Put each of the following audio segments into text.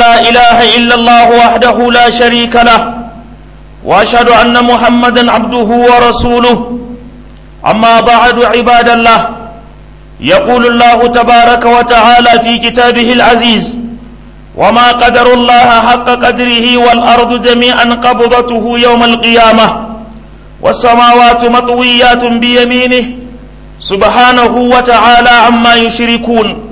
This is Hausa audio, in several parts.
لا إله إلا الله وحده لا شريك له وأشهد أن محمدا عبده ورسوله أما بعد عباد الله يقول الله تبارك وتعالى في كتابه العزيز وما قدر الله حق قدره والأرض جميعا قبضته يوم القيامة والسماوات مطويات بيمينه سبحانه وتعالى عما يشركون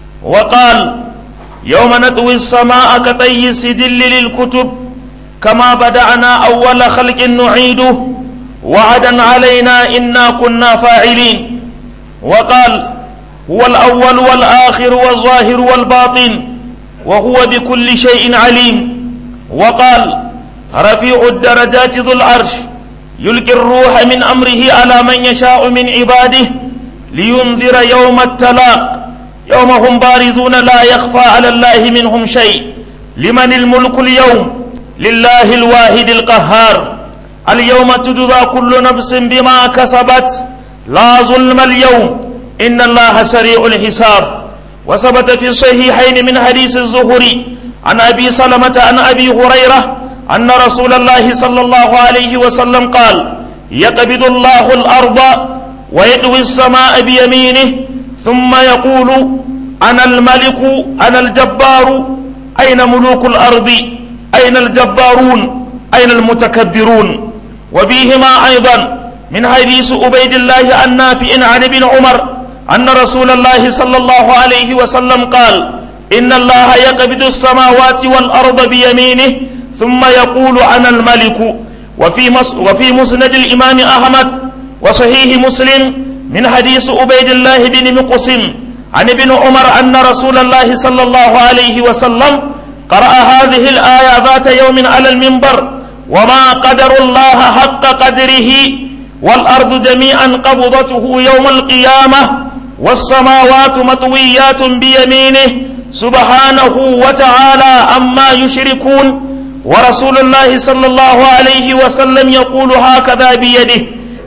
وقال يوم نطوي السماء كطي السجل للكتب كما بدأنا أول خلق نعيده وعدا علينا إنا كنا فاعلين وقال هو الأول والآخر والظاهر والباطن وهو بكل شيء عليم وقال رفيع الدرجات ذو العرش يلقي الروح من أمره على من يشاء من عباده لينذر يوم التلاق يوم هم بارزون لا يخفى على الله منهم شيء لمن الملك اليوم لله الواحد القهار اليوم تجزى كل نفس بما كسبت لا ظلم اليوم إن الله سريع الحساب وثبت في الصحيحين من حديث الزهري عن أبي سلمة عن أبي هريرة أن رسول الله صلى الله عليه وسلم قال يقبض الله الأرض ويدوي السماء بيمينه ثم يقول أنا الملك أنا الجبار أين ملوك الأرض أين الجبارون أين المتكبرون وفيهما أيضا من حديث عبيد الله النافع عن ابن عمر أن رسول الله صلى الله عليه وسلم قال إن الله يقبض السماوات والأرض بيمينه ثم يقول أنا الملك وفي وفي مسند الإمام أحمد وصحيح مسلم من حديث عبيد الله بن مقسم عن ابن عمر أن رسول الله صلى الله عليه وسلم قرأ هذه الآية ذات يوم على المنبر وما قدر الله حق قدره والأرض جميعا قبضته يوم القيامة والسماوات مطويات بيمينه سبحانه وتعالى عما يشركون ورسول الله صلى الله عليه وسلم يقول هكذا بيده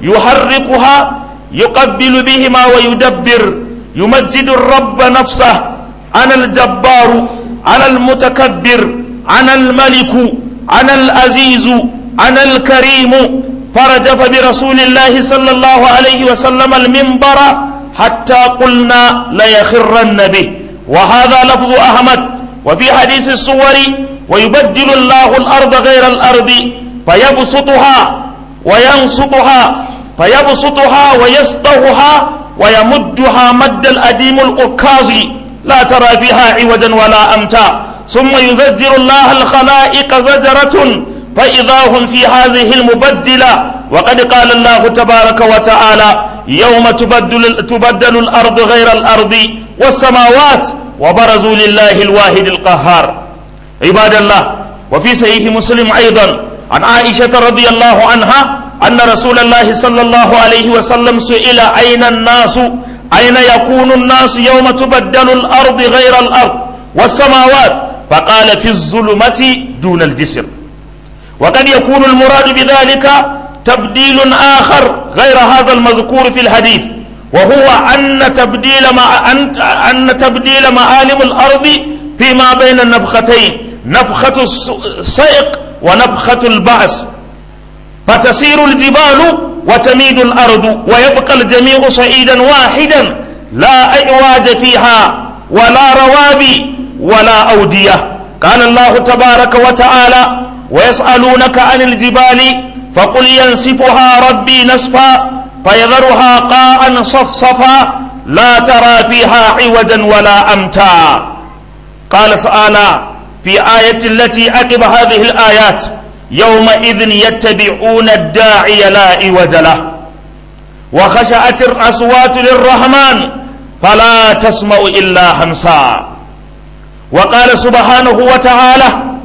يحركها يقبل بهما ويدبر يمجد الرب نفسه أنا الجبار أنا المتكبر أنا الملك أنا العزيز أنا الكريم فرجف برسول الله صلى الله عليه وسلم المنبر حتى قلنا ليخرن به وهذا لفظ أحمد وفي حديث الصور ويبدل الله الأرض غير الأرض فيبسطها وينصبها فيبسطها ويسطحها ويمدها مد الأديم الأكاظ لا ترى فيها عوجا ولا أمتا ثم يزجر الله الخلائق زجرة فإذا هم في هذه المبدلة وقد قال الله تبارك وتعالى يوم تبدل, تبدل الأرض غير الأرض والسماوات وبرزوا لله الواحد القهار عباد الله وفي صحيح مسلم أيضا عن عائشة رضي الله عنها أن رسول الله صلى الله عليه وسلم سئل أين الناس أين يكون الناس يوم تبدل الأرض غير الأرض والسماوات فقال في الظلمة دون الجسر وقد يكون المراد بذلك تبديل آخر غير هذا المذكور في الحديث وهو أن تبديل مع أن, أن تبديل معالم الأرض فيما بين النفختين نفخة الصيق ونفخة البعث فتسير الجبال وتميد الأرض ويبقى الجميع صعيدا واحدا لا أعواج فيها ولا روابي ولا أودية قال الله تبارك وتعالى ويسألونك عن الجبال فقل ينسفها ربي نسفا فيذرها قاعا صفصفا لا ترى فيها عوجا ولا أمتا قال تعالى في آية التي عقب هذه الآيات يومئذ يتبعون الداعي لا عوج له وخشعت الأصوات للرحمن فلا تسمع إلا همسا وقال سبحانه وتعالى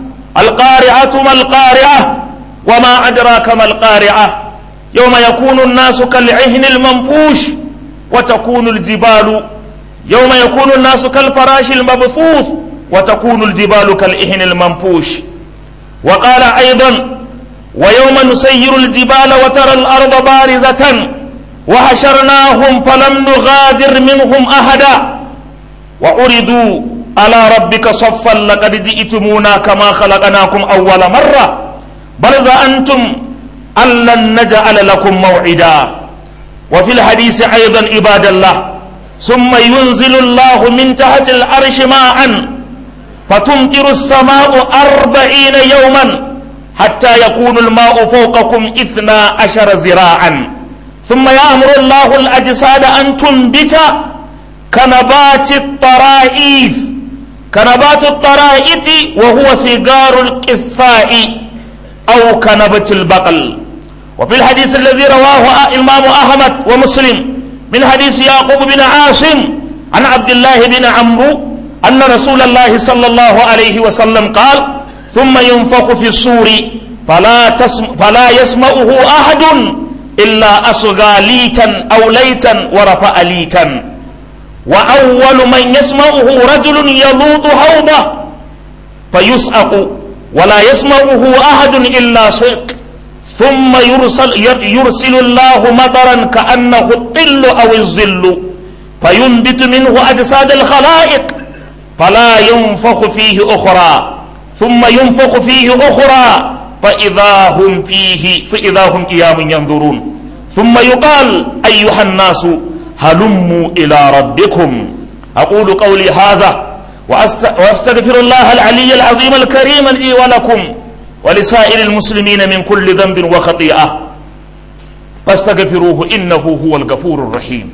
القارعة ما القارعة وما أدراك ما القارعة يوم يكون الناس كالعهن المنفوش وتكون الجبال يوم يكون الناس كالفراش المبثوث وتكون الجبال كالإهن المنفوش وقال أيضا ويوم نسير الجبال وترى الأرض بارزة وحشرناهم فلم نغادر منهم أحدا وعرضوا على ربك صفا لقد جئتمونا كما خلقناكم أول مرة بل زعمتم أن لن نجعل لكم موعدا وفي الحديث أيضا عباد الله ثم ينزل الله من تحت العرش ماء فتمطر السماء أربعين يوما حتى يكون الماء فوقكم إثنا عشر زراعا ثم يأمر الله الأجساد أن تنبت كنبات الطرائف كنبات الطرائف وهو سيجار القثاء أو كنبة البقل وفي الحديث الذي رواه الإمام أحمد ومسلم من حديث يعقوب بن عاصم عن عبد الله بن عمرو أن رسول الله صلى الله عليه وسلم قال ثم ينفخ في الصور فلا, تسم فلا يسمعه أحد إلا أصغى ليتا أو ليتا ورفع ليتا وأول من يسمعه رجل يلوط حوضه فيسأق ولا يسمعه أحد إلا صيق ثم يرسل, يرسل الله مطرا كأنه الطل أو الظل فينبت منه أجساد الخلائق فلا ينفخ فيه أخرى ثم ينفخ فيه أخرى فإذا هم فيه فإذا هم قيام ينظرون ثم يقال أيها الناس هلموا إلى ربكم أقول قولي هذا وأستغفر الله العلي العظيم الكريم لي ولكم ولسائر المسلمين من كل ذنب وخطيئة فاستغفروه إنه هو الغفور الرحيم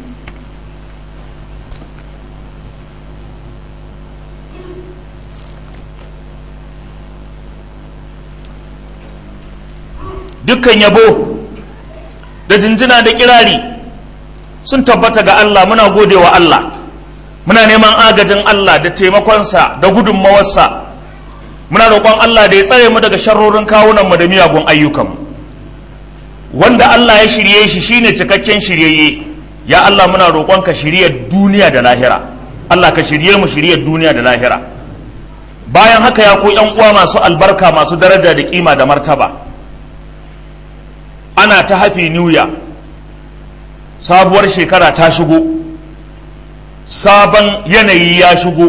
dukkan yabo da jinjina da kirari sun tabbata ga Allah muna gode wa Allah muna neman agajin Allah da taimakonsa da gudunmawarsa muna roƙon Allah da ya tsare mu daga sharrorin kawunanmu da miyagun ayyukanmu wanda Allah ya shirye shi shine cikakken shiryayye ya Allah muna roƙon ka shiryar duniya da lahira Allah ka shirye mu shiryar duniya da lahira bayan haka ya ku yan uwa masu albarka masu daraja da kima da martaba ana ta hafi niuya sabuwar shekara ta shigo sabon yanayi ya shigo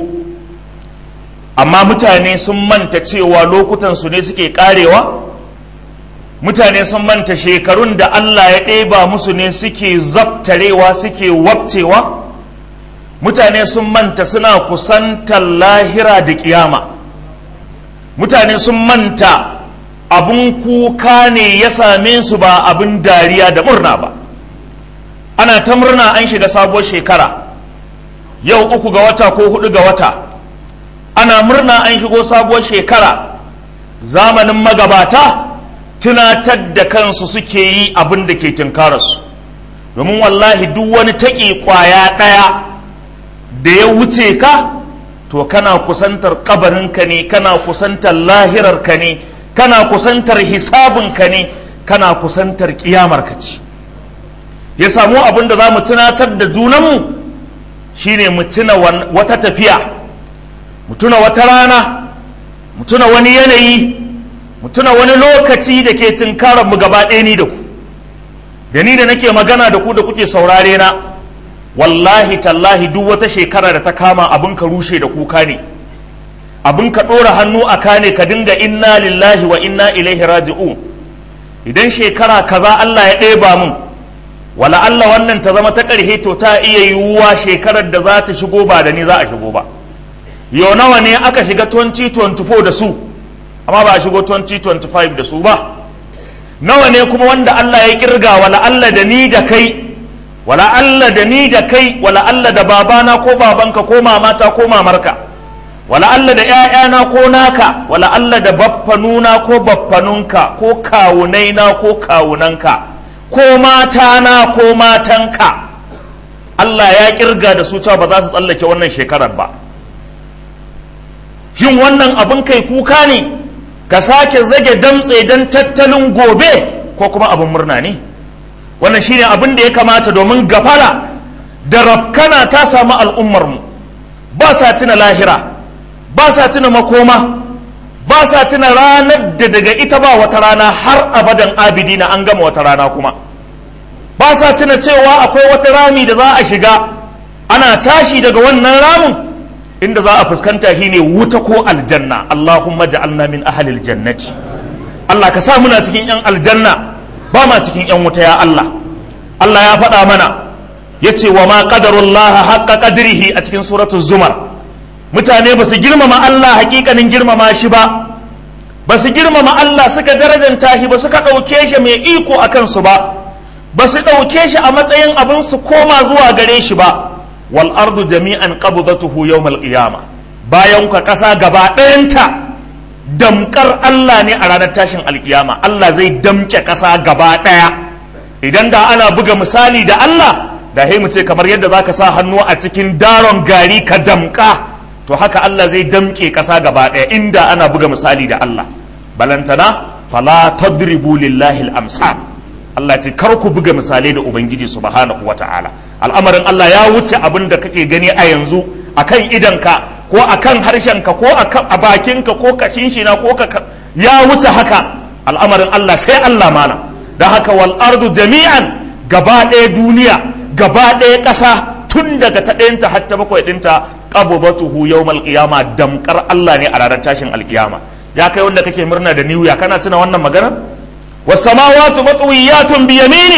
amma mutane sun manta cewa lokutansu ne suke karewa mutane sun manta shekarun da Allah ya ɗeba musu ne suke zabtarewa suke wabcewa mutane sun manta suna kusantar lahira da kiyama mutane sun manta abun kuka ne ya same su ba abin dariya da murna ba ana ta murna an shiga sabuwar shekara yau uku ga wata ko hudu ga wata ana murna an shigo sabuwar shekara zamanin magabata tunatar da kansu suke yi abin da ke tunkararsu domin wallahi duk wani taƙi ƙwaya ɗaya da ya wuce ka to kana kusantar ƙabarinka ne kana kusantar lahirarka ne kana kusantar hisabinka ne kana kusantar ƙiyamarka ce ya samu abin da za mu tunatar da junanmu shine mu tuna wata tafiya mu tuna wata rana mu tuna wani yanayi mu tuna wani lokaci da ke tunkarar mu gaba ɗaya ni da ku da ni da nake magana da ku da kuke saurare na wallahi tallahi duk wata shekara da ta kama abin ka rushe da kuka ne abin ka ɗora hannu a kane ka dinga inna lillahi wa inna ilaihi raji'un idan shekara kaza Allah ya ɗeba mun wala Allah wannan ta zama ta ƙarhe to ta iya yiwuwa shekarar da za ta shigo ba da ni za a shigo ba yau nawa ne aka shiga 2024 da su amma ba a shigo 2025 da su ba nawa ne kuma wanda Allah ya kirga wala Allah da ni da kai wala Allah da ni da kai wala Allah da babana ko babanka ko mamata ko mamarka wala Allah da ‘ya'yana ko naka wala Allah da baffanuna ko baffanunka ko kawunaina ko kawunanka ko matana ko matanka Allah ya kirga da su cewa ba za su tsallake wannan shekarar ba shin wannan abin kai kuka ne ka sake zage damtse don tattalin gobe ko kuma abin murna ne wannan shine abin da ya kamata domin gafara da rafkana ta samu al'ummarmu ba sa tuna lahira ba sa tuna makoma ba sa tuna ranar da daga ita ba wata rana har abadan abidina an gama wata rana kuma ba sa tuna cewa akwai wata rami da za a shiga ana tashi daga wannan ramin inda za a fuskanta shine wuta ko aljanna Allahumma ja'alna min ahlil jannati Allah ka sa muna cikin yan aljanna ba ma cikin yan wuta ya Allah Allah ya faɗa mana yace wa ma qadarullaha haqqa qadrihi a cikin suratul zumar mutane ba su girmama Allah hakikanin girmama shi ba ba su girmama Allah suka darajanta shi ba suka ɗauke shi mai iko a kansu ba ba su ɗauke shi a matsayin abin su koma zuwa gare shi ba wal ardu jami'an qabdatuhu yawmal qiyama bayan ka ƙasa gaba ɗayanta damkar Allah ne a ranar tashin alkiyama Allah zai damke ƙasa gaba ɗaya idan da ana buga misali da Allah da mu ce kamar yadda zaka sa hannu a cikin daron gari ka damka to haka Allah zai damke ƙasa gaba ɗaya inda ana buga misali da Allah balantana fala tadribu lillahi al-amsal Allah ce kar ku buga misalai da ubangiji subhanahu wata'ala al'amarin Allah ya wuce abin da kake gani a yanzu akan idanka ko akan harshenka ko a bakinka ko kashin shina ko ka ya wuce haka al'amarin Allah sai Allah mana don haka wal ardu jami'an gaba ɗaya duniya gaba ɗaya ƙasa tun daga ta ɗayanta har ta bakwai ɗinta qabdatuhu yawmal qiyama damkar Allah ne a ranar tashin alkiyama ya kai wanda kake murna da new year kana tuna wannan magana was samawati matwiyatun bi yamini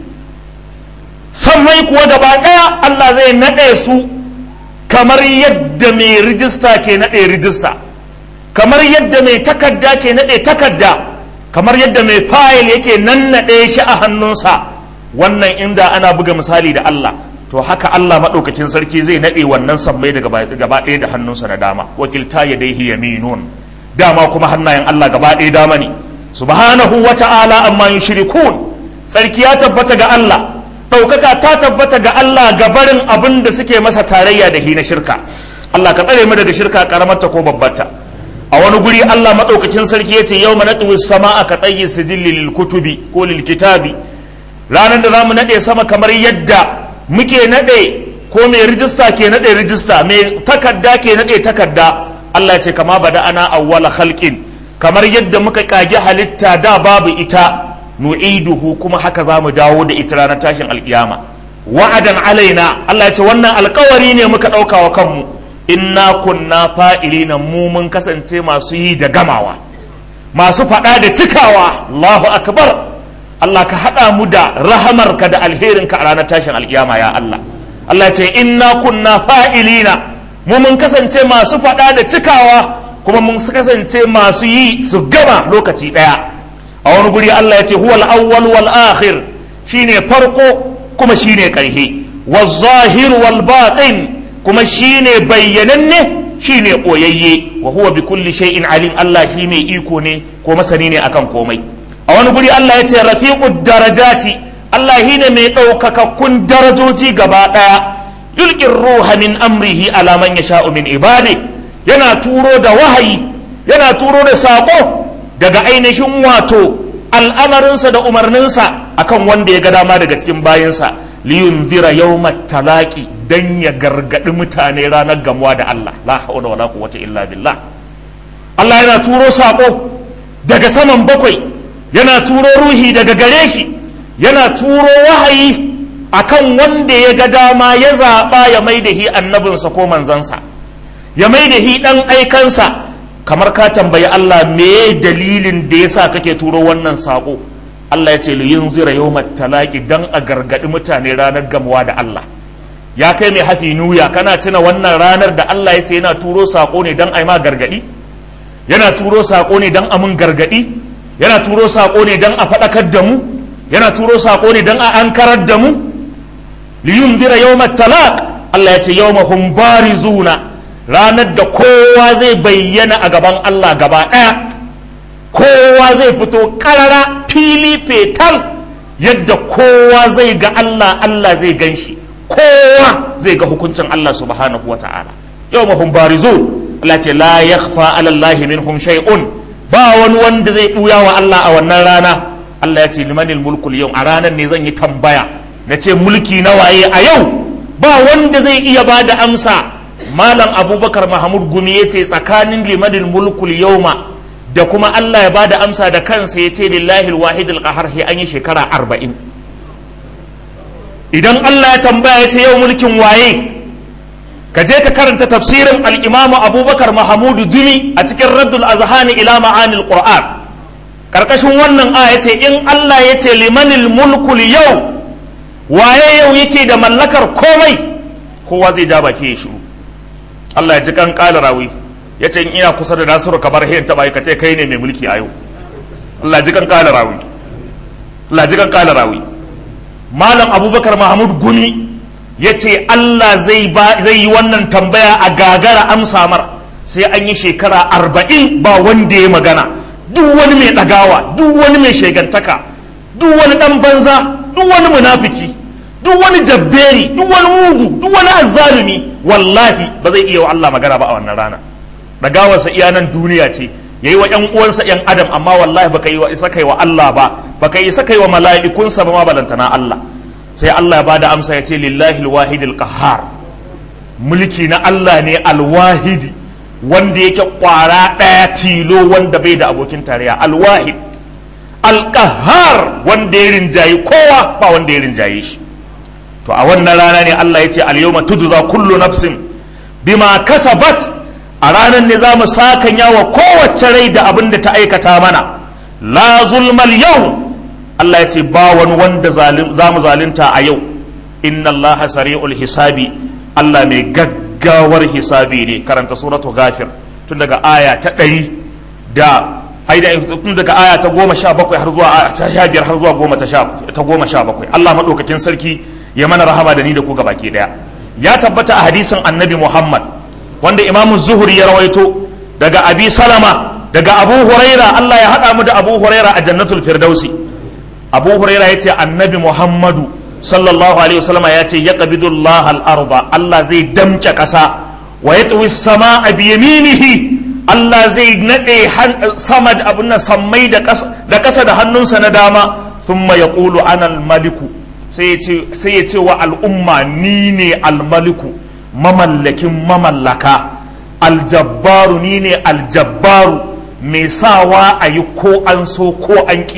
sammai kuwa gaba daya Allah zai nade su kamar yadda mai rijista ke nade rijista kamar yadda mai takarda ke nade takarda kamar yadda mai fayil yake nannade shi a hannunsa wannan inda ana buga misali da Allah to haka Allah maɗaukakin sarki zai naɗe wannan sammai da gaba ɗaya da hannunsa na dama wakilta ya dai yaminun dama kuma hannayen Allah gaba ɗaya dama ne subhanahu wa ta'ala amma yushrikun sarki ya tabbata ga Allah ɗaukaka ta tabbata ga Allah ga barin abin da suke masa tarayya da hina shirka Allah ka tsare mu daga shirka karamarta ko babbarta a wani guri Allah maɗaukakin sarki ya ce yau manatuwi sama'a ka tsayi sijilli lil kutubi ko lil kitabi ranar da za mu naɗe sama kamar yadda muke naɗe ko mai rijista ke naɗe rijista mai takarda ke naɗe takarda Allah ce kama bada ana awwala khalqin kamar yadda muka kage halitta da babu ita nu'iduhu kuma haka za mu dawo da ita ranar tashin alkiyama wa'adan alaina Allah ce wannan alkawari ne muka ɗauka wa kanmu inna kunna fa'ilina mu mun kasance masu yi da gamawa masu faɗa da cikawa Allahu akbar Allah ka haɗa mu da rahamarka da alherinka a ranar tashin alkiyama ya Allah Allah ce inna kunna fa'ilina mu mun kasance masu faɗa da cikawa kuma mun kasance masu yi su gama lokaci ɗaya a wani guri Allah ya ce huwal awwal wal akhir shine farko kuma shine ƙarhe wal zahir wal batin kuma shine bayyananne shine ɓoyayye wa huwa bi kulli shay'in alim Allah shi mai iko ne ko masani ne akan komai a wani guri Allah ya ce rafiqud darajati Allah shi ne mai ɗaukakakkun darajoji gaba ɗaya yulqin ruha min amrihi ala man yasha'u min ibadi yana turo da wahayi yana turo da saƙo daga ainihin wato al'amarinsa da umarninsa akan wanda ya ga dama daga cikin bayinsa liyunzira yawmat talaqi dan ya gargadi mutane ranar gamuwa da Allah la hawla wala quwwata illa billah Allah yana turo saƙo daga saman bakwai yana turo ruhi daga gare shi yana turo wahayi akan wanda ya ga dama ya zaɓa ya mai da hi annabinsa ko manzansa ya mai da hi ɗan aikansa kamar ka tambayi Allah me dalilin da ya sa kake turo wannan saƙo Allah ya ce yin zira yau talaki don a gargaɗi mutane ranar gamuwa da Allah ya kai mai hafi nuya kana tuna wannan ranar da Allah ya ce yana turo saƙo ne don a yi ma gargaɗi yana turo saƙo ne don a mun gargaɗi yana turo saƙo ne don a faɗakar da mu yana turo saƙo ne don a ankarar da mu liyun bira yau talaq Allah ya ce yau mahun barizuna ranar da kowa zai bayyana a gaban Allah gaba ɗaya kowa zai fito ƙarara fili fetal yadda kowa zai ga Allah Allah zai gan shi kowa zai ga hukuncin Allah subhanahu wa ta'ala yau mahun barizun Allah ce la yakhfa ala Allah minhum shay'un ba wani wanda zai ɓuya wa Allah a wannan rana Allah ya ce limanil mulkul yau a ranar ne zan yi tambaya na ce mulki na waye a yau ba wanda zai iya ba da amsa malam abubakar mahamud gumi ya ce tsakanin limanil mulkul yauma da kuma Allah ya ba da amsa da kansa ya ce lillahi alwahid alqahar an yi shekara arba'in idan Allah ya tambaya ya ce yau mulkin waye ka je ka karanta tafsirin al-imamu abubakar mahamudu jumi a cikin raddul azhani ila ma'anil qur'an karkashin wannan aya ce in Allah ya ce limanil mulkul yau waye yau yake da mallakar komai kowa zai ja baki ya shiru Allah ya ji kan kala rawi ya ce in ina kusa da nasiru kamar hin taba ka ce kai ne mai mulki a yau Allah ji kan kala rawi Allah ji kan kala rawi malam abubakar mahmud gumi ya ce Allah zai yi wannan tambaya a gagara amsa mar sai an yi shekara arba'in ba wanda ya magana duk wani mai ɗagawa duk wani mai shegantaka duk wani ɗan banza duk wani munafiki duk wani jabberi duk wani mugu duk wani azzalumi wallahi ba zai iya wa Allah magana ba a wannan rana ɗagawarsa iya nan duniya ce ya yi wa ‘yan uwansa ‘yan adam amma wallahi baka yi wa isa kai wa Allah ba baka yi isa kai wa mala'ikunsa ba ma balantana Allah sai Allah ya bada amsa ya ce lillahi alwahidil qahhar mulki na Allah ne alwahidi wanda yake kwara ɗaya tilo wanda bai da abokin tarayya alwahid alqahhar wanda ya rinjayi kowa ba wanda ya rinjaye shi to a wannan rana ne Allah ya ce al-yawma tudza kullu nafsin bima kasabat a ranar ne za mu sakanya wa kowace rai da abin da ta aikata mana la zulmal yau Allah ya ce ba wani wanda za mu zalunta a yau inna Allah sari'ul hisabi Allah mai gaggawar hisabi ne karanta suratu gafir tun daga aya ta ɗari da haida tun daga aya ta goma sha bakwai har zuwa sha biyar har zuwa goma ta goma sha bakwai Allah maɗaukakin sarki ya mana rahama da ni da ku baki ɗaya ya tabbata a hadisin annabi Muhammad wanda imamu zuhuri ya rawaito daga abi salama daga abu huraira Allah ya haɗa mu da abu huraira a jannatul firdausi abu huraira ya ce annabi muhammadu sallallahu alaihi wasallama ya ce ya qabidullah al-arda Allah zai damke ƙasa wa yatwi sama a biyaminihi Allah zai naɗe sama da abin nan sammai da ƙasa da hannunsa na dama thumma yaqulu ana al-maliku sai ya ce wa al'umma ni ne al-maliku mamallakin mamallaka aljabbaru ni ne aljabbaru mai sawa a yi ko an so ko an ƙi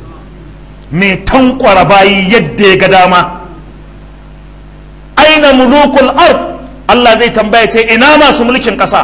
mai tankwara bayi yadda ya ga dama aina mulukul ard Allah zai tambaya ce ina masu mulkin ƙasa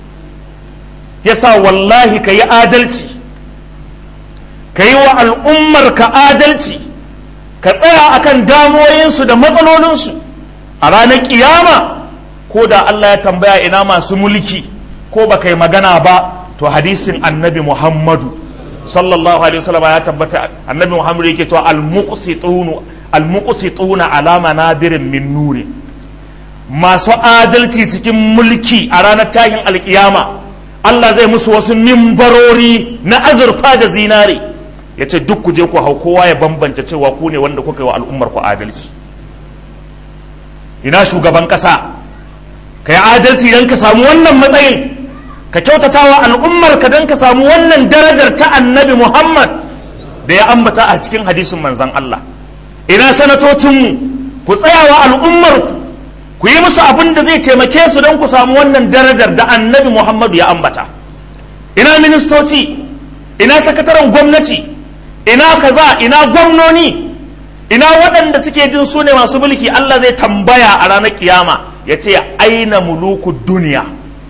yasa wallahi ka yi adalci ka yi wa al'ummar ka adalci ka tsaya akan damuwoyinsu da matsalolinsu a ranar kiyama ko da Allah ya tambaya ina masu mulki ko ba kai magana ba to hadisin annabi Muhammadu sallallahu alaihi wasallam ya tabbata annabi Muhammadu yake cewa al-muqsitunu al-muqsituna ala manabirin min nuri masu adalci cikin mulki a ranar tahin alkiyama Allah zai musu wasu mimbarori na azurfa da zinare ya ce duk ku je ku hau kowa ya bambanta cewa ku ne wanda kuka yi wa al'ummar ku adalci ina shugaban kasa ka yi adalci don ka samu wannan matsayin ka kyautata wa al'ummar ka don ka samu wannan darajar ta annabi muhammad da ya ambata a cikin hadisin manzan Allah ina sanatocinmu ku tsaya wa al'ummarku ku yi musu abin da zai taimake su don ku samu wannan darajar da annabi muhammadu ya ambata ina ministoci ina sakataren gwamnati ina kaza ina gwamnoni ina waɗanda suke jin su ne masu mulki Allah zai tambaya a ranar kiyama ya ce aina muluku duniya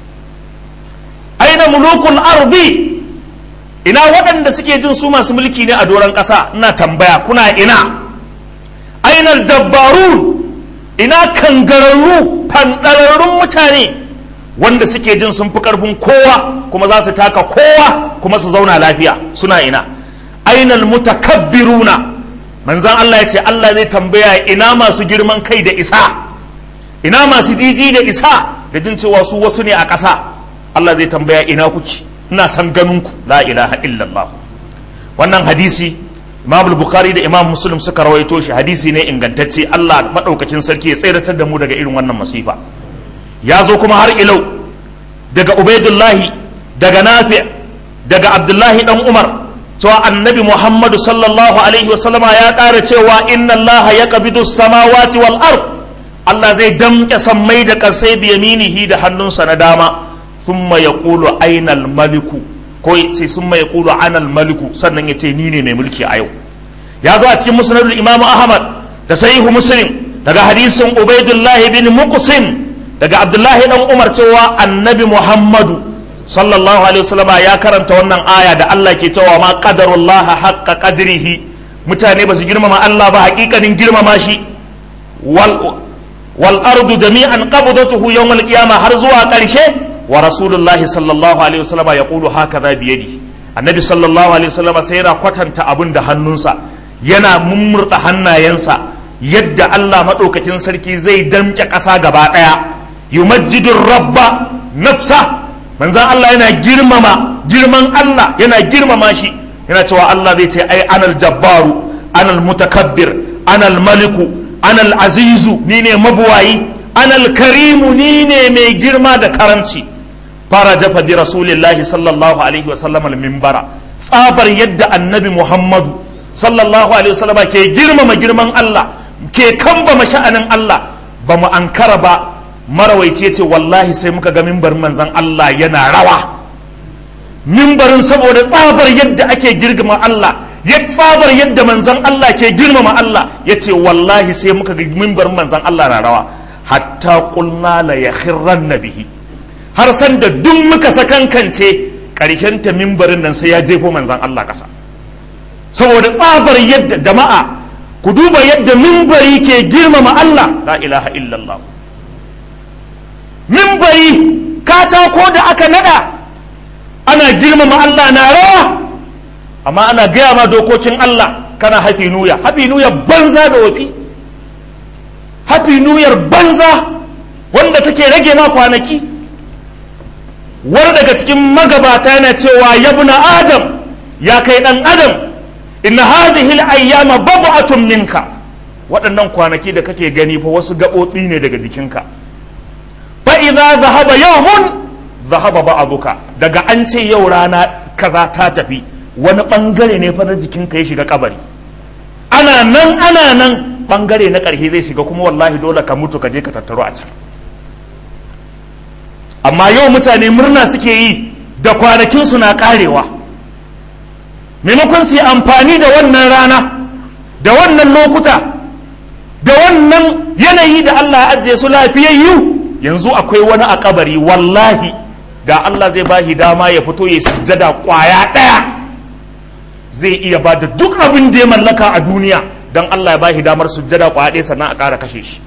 aina mulukul ardi ina waɗanda suke jin su masu mulki ne a doron ƙasa ina tambaya kuna ina aina dabbarun ina kangararru fanɗararrun mutane wanda suke jin sun fi ƙarfin kowa kuma za su taka kowa kuma su zauna lafiya suna ina ainal mutakabbiruna manzan Allah ya ce Allah zai tambaya ina masu girman kai da isa ina masu jiji da isa da jin cewa su wasu ne a ƙasa Allah zai tambaya ina kuke ina san ganinku la ilaha illallah wannan hadisi Imam Bukhari da Imam Muslim suka rawaito shi hadisi ne ingantacce Allah madaukakin sarki ya tseratar da mu daga irin wannan masifa ya zo kuma har ilau daga Ubaidullahi daga Nafi daga Abdullahi dan Umar cewa annabi Muhammadu sallallahu alaihi wasallama ya ƙara cewa inna Allah ya qabidu samawati wal ard Allah zai damƙe sammai da ƙarsai biyaminihi da hannunsa na dama thumma yaqulu aina al maliku ko sai summa yaqulu ana al maliku sannan ya ce ni ne mai mulki a yau ya zo a cikin musnadul imamu ahmad da sahihu muslim daga hadisin ubaidullah bin muqsim daga abdullahi dan umar cewa annabi muhammadu sallallahu alaihi wasallama ya karanta wannan aya da Allah ke cewa ma qadarullaha haqqa qadrihi mutane ba su girmama Allah ba hakikanin girmama shi wal wal ardu jami'an qabdatuhu yawm al qiyamah har zuwa karshe wa rasulullahi sallallahu alaihi wasallama yaqulu hakaza bi yadihi annabi sallallahu alaihi wasallama sai yana kwatanta abin da hannunsa yana mummurda hannayensa yadda Allah madaukakin sarki zai damke ƙasa gaba daya yumajjidur rabba nafsa manzan Allah yana girmama girman Allah yana girmama shi yana cewa Allah zai ce ai anal jabbaru anal mutakabbir anal maliku anal azizu ni ne mabuwayi anal karimu ni ne mai girma da karamci fara jafa bi rasulillahi sallallahu alaihi wasallam al minbara tsabar yadda annabi muhammadu sallallahu alaihi wasallam ke girmama girman Allah ke kambama sha'anin Allah ba mu ankara ba marawaici ce wallahi sai muka ga mimbarin manzan Allah yana rawa mimbarin saboda tsabar yadda ake girgama Allah ya tsabar yadda manzan Allah ke girmama Allah ya ce wallahi sai muka ga mimbarin manzan Allah na rawa hatta kulna la ya bihi har san da duk muka sakankance ta mimbarin nan sai ya jefo manzan Allah kasa saboda tsabar yadda jama'a ku duba yadda mimbari ke girmama Allah la ilaha illallah mimbari katako da aka nada ana girmama Allah na rawa amma ana gaya ma dokokin Allah kana hafi nuya hafi nuya banza da wafi hafi nuyar banza wanda take rage ma kwanaki wani daga cikin magabata yana cewa yabna adam ya kai dan adam inna hadhihi al-ayyama bab'atun minka waɗannan kwanaki da kake gani fa wasu gaɓoɓi ne daga jikinka fa'iza zahaba yawmun zahaba ba'aduka daga an ce yau rana kaza ta tafi wani ɓangare ne fa na jikinka ya shiga kabari ana nan ana nan ɓangare na ƙarshe zai shiga kuma wallahi dole ka mutu ka je ka tattaro a can amma yau mutane murna suke yi da kwanakinsu na ƙarewa maimakon su yi amfani da wannan rana da wannan lokuta da wannan yanayi da Allah ya ajiye su lafiyayyu yanzu akwai wani a kabari wallahi da Allah zai bashi dama ya fito ya sujjada kwaya ɗaya zai iya ba da duk abin da ya mallaka a duniya don Allah ya bashi damar sujjada kwaya ɗaya sannan a ƙara kashe shi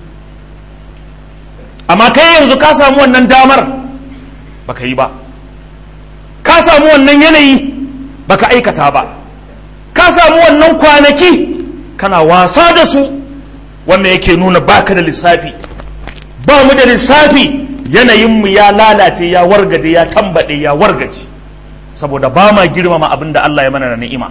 amma kai yanzu ka samu wannan damar baka yi ba ka samu wannan yanayi baka aikata ba ka samu wannan kwanaki kana wasa da su wannan yake nuna baka da lissafi ba mu da lissafi yanayinmu ya lalace ya wargaje ya tambaɗe ya wargaje saboda ba ma girmama abin da Allah ya mana da ni'ima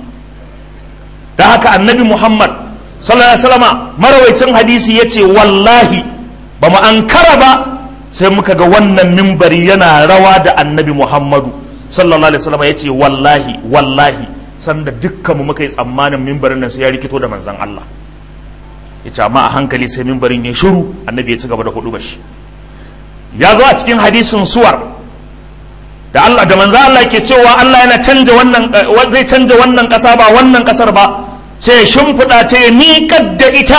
da haka annabi Muhammad sallallahu alaihi wasallama marawaicin hadisi yace wallahi ba mu ankara ba sai muka ga wannan mimbari yana rawa da annabi Muhammadu sallallahu alaihi wasallama yace wallahi wallahi sanda dukkanmu muka yi tsammanin mimbarin nan sai ya rikito da manzon Allah yace amma a hankali sai mimbarin ya shiru annabi ya ci gaba da hudu bashi ya zo a cikin hadisin suwar da Allah da manzo Allah ke cewa Allah yana canja wannan zai canja wannan kasa ba wannan kasar ba sai shimfiɗa ta ya miƙar da ita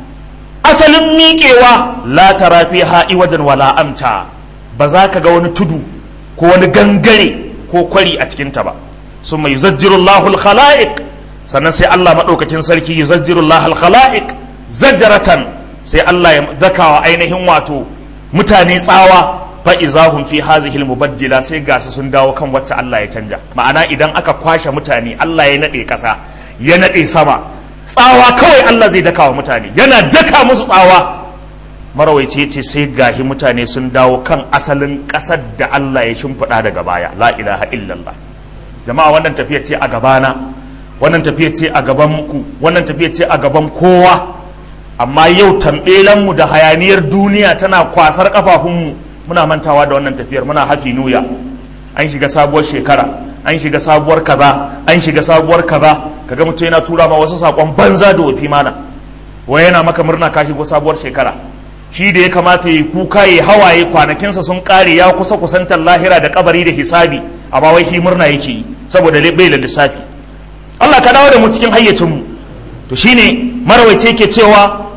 asalin miƙewa la tara fiha iwajan wala amta ba za ka ga wani tudu ko wani gangare ko kwari a cikin ta ba summa yuzajjirullahu al-khalaiq sannan sai Allah madaukakin sarki yuzajjirullahu al-khalaiq zajratan sai Allah ya dakawa ainihin wato mutane tsawa fa izahum fi hazihi mubaddila sai gasu sun dawo kan wacce Allah ya canja ma'ana idan aka kwashe mutane Allah ya nade kasa ya nade sama tsawa kawai Allah zai daka wa mutane yana daka musu tsawa marawaice ce sai gahi mutane sun dawo kan asalin kasar da Allah ya shimfiɗa daga baya la ilaha illallah jama'a wannan tafiya ce a gabana wannan tafiya ce a gaban ku wannan tafiya ce a gaban kowa amma yau tambelanmu da hayaniyar duniya tana kwasar kafafunmu muna mantawa da wannan tafiyar muna hafi nuya an shiga sabuwar shekara an shiga sabuwar kaza an shiga sabuwar kaza kaga mutum yana tura ma wasu sakon banza da wafi mana wai yana maka murna ka shigo sabuwar shekara shi da ya kamata yi kuka ya hawaye kwanakinsa sun kare ya kusa kusantar lahira da kabari da hisabi amma wai shi murna yake yi saboda bai da lissafi Allah ka dawo da mu cikin hayyacinmu to shine marawaice ke cewa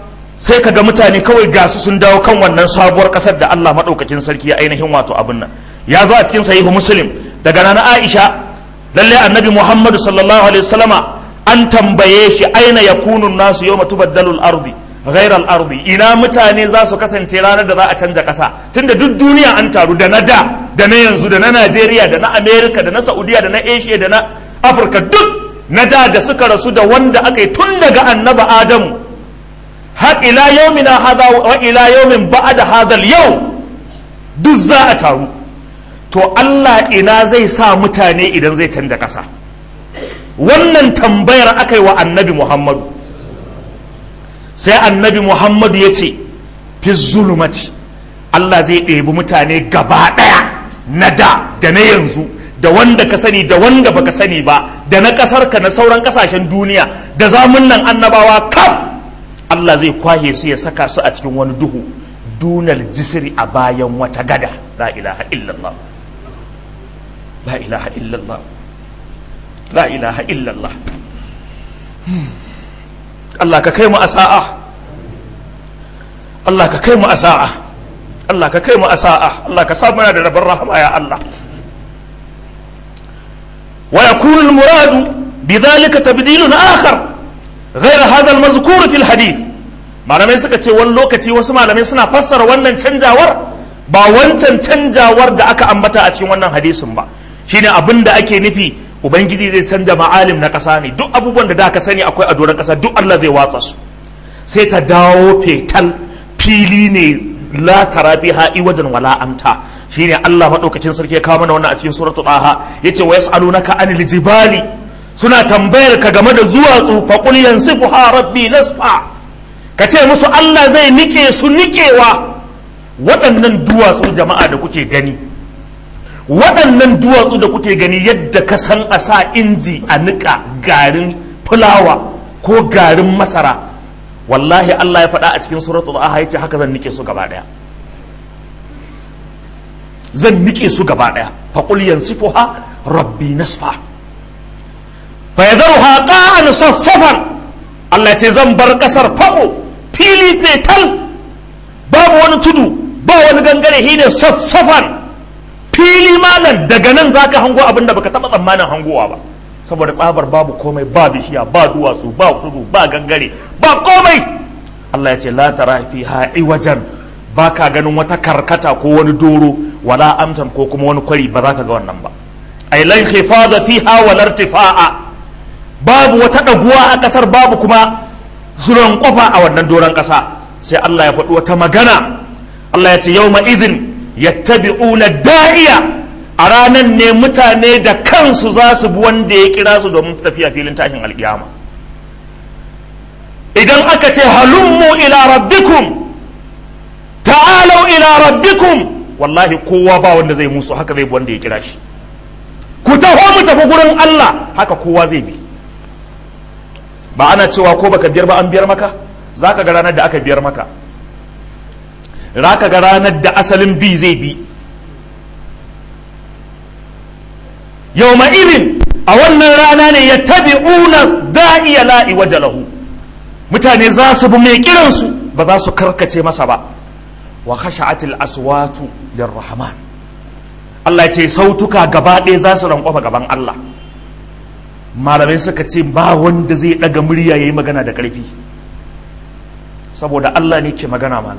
sai ka ga mutane kawai gasu sun dawo kan wannan sabuwar kasar da Allah maɗaukakin sarki ya ainihin wato abin nan ya zo a cikin sahihu muslim daga nana aisha lalle annabi muhammadu sallallahu alaihi wasallama an tambaye shi aina yakunu nasu yawma tubaddalu al-ardi ghayra al-ardi ina mutane za su kasance ranar da za a canja kasa tunda duk duniya an taru da na da da na yanzu da na Najeriya da na America da na Saudiya da na Asia da na Afirka duk na da da suka rasu da wanda aka yi tun daga annaba Adamu har ila yaumina hada wa ila yaumin ba'da hadal yau duk za a taru to Allah ina zai sa mutane idan zai canja ƙasa wannan tambayar aka yi wa annabi Muhammadu sai annabi Muhammadu ya ce fi zulumati Allah zai ɗebi mutane gaba ɗaya na da da na yanzu da wanda ka sani da wanda baka sani ba da na ƙasarka na sauran ƙasashen duniya da zamun nan annabawa kam Allah zai kwahe su ya saka su a cikin wani duhu dunal jisiri a bayan wata gada la ilaha illallah la ilaha illallah la ilaha illallah Allah ka kai mu a sa'a Allah ka kai mu a sa'a Allah ka kai mu a sa'a Allah ka samu da rabon rahama ya Allah wa yakunu al-muradu bidhalika tabdilun akhar غير هذا المذكور في الحديث malamai suka ce wani lokaci wasu malamai suna fassara wannan canjawar ba wancan canjawar da aka ambata a cikin wannan hadisin ba shine abin da ake nufi ubangiji zai canja ma'alim na ƙasa ne duk abubuwan da da ka sani akwai a doron ƙasa duk Allah zai watsa su sai ta dawo fetal fili ne la tarabi ha'i wajen wala amta shine Allah madaukakin sarki ya kawo mana wannan a cikin suratul aha yace wa yas'alunaka anil jibali suna tambayar ka game da zuwatsu faƙul yansifu ha rabbi nasfa ka ce musu Allah zai nike su nikewa waɗannan duwatsu jama'a da kuke gani waɗannan duwatsu da kuke gani yadda ka san a sa inji a niƙa garin fulawa ko garin masara wallahi Allah ya faɗa a cikin suratul aha yace haka zan nike su gaba ɗaya zan nike su gaba ɗaya faƙul yansifu ha rabbi nasfa فيذرها قاعا صفصفا Allah ce zan bar kasar fako fili fetal babu wani tudu ba wani gangare shi ne safsafan fili malam daga nan za ka hango abin da baka taɓa tsammanin hangowa ba saboda tsabar babu komai ba bishiya ba duwatsu ba tudu ba gangare ba komai Allah ya ce la tara fi ha'i wajen ba ka ganin wata karkata ko wani doro wala amtan ko kuma wani kwari ba za ka ga wannan ba ai lan khifada fiha wala irtifa'a babu wata ɗaguwa a ƙasar babu kuma zuran ƙofa a wannan doron ƙasa sai Allah ya faɗi wata magana Allah ya ce yau izin yattabi'una da'iya a ranar ne mutane da kansu za su bi wanda ya kira su domin tafiya filin tashin alƙiyama idan aka ce halummu ila rabbikum ta'alau ila rabbikum wallahi kowa ba wanda zai musu haka zai bi wanda ya kira shi ku taho mu tafi gurin Allah haka kowa zai bi ba ana cewa ko baka biyar ba an biyar maka za ka ga ranar da aka biyar maka za ka ga ranar da asalin bi zai bi yau irin a wannan rana ne ya tabi una da'iya la'i waje lahu mutane za su bi mai kiransu ba za su karkace masa ba wa khasha'atil aswatu lirrahman Allah ce sautuka gaba ɗaya za su rankwafa gaban Allah malamai suka ce ba wanda zai ɗaga murya ya yi magana da ƙarfi saboda Allah ne ke magana mana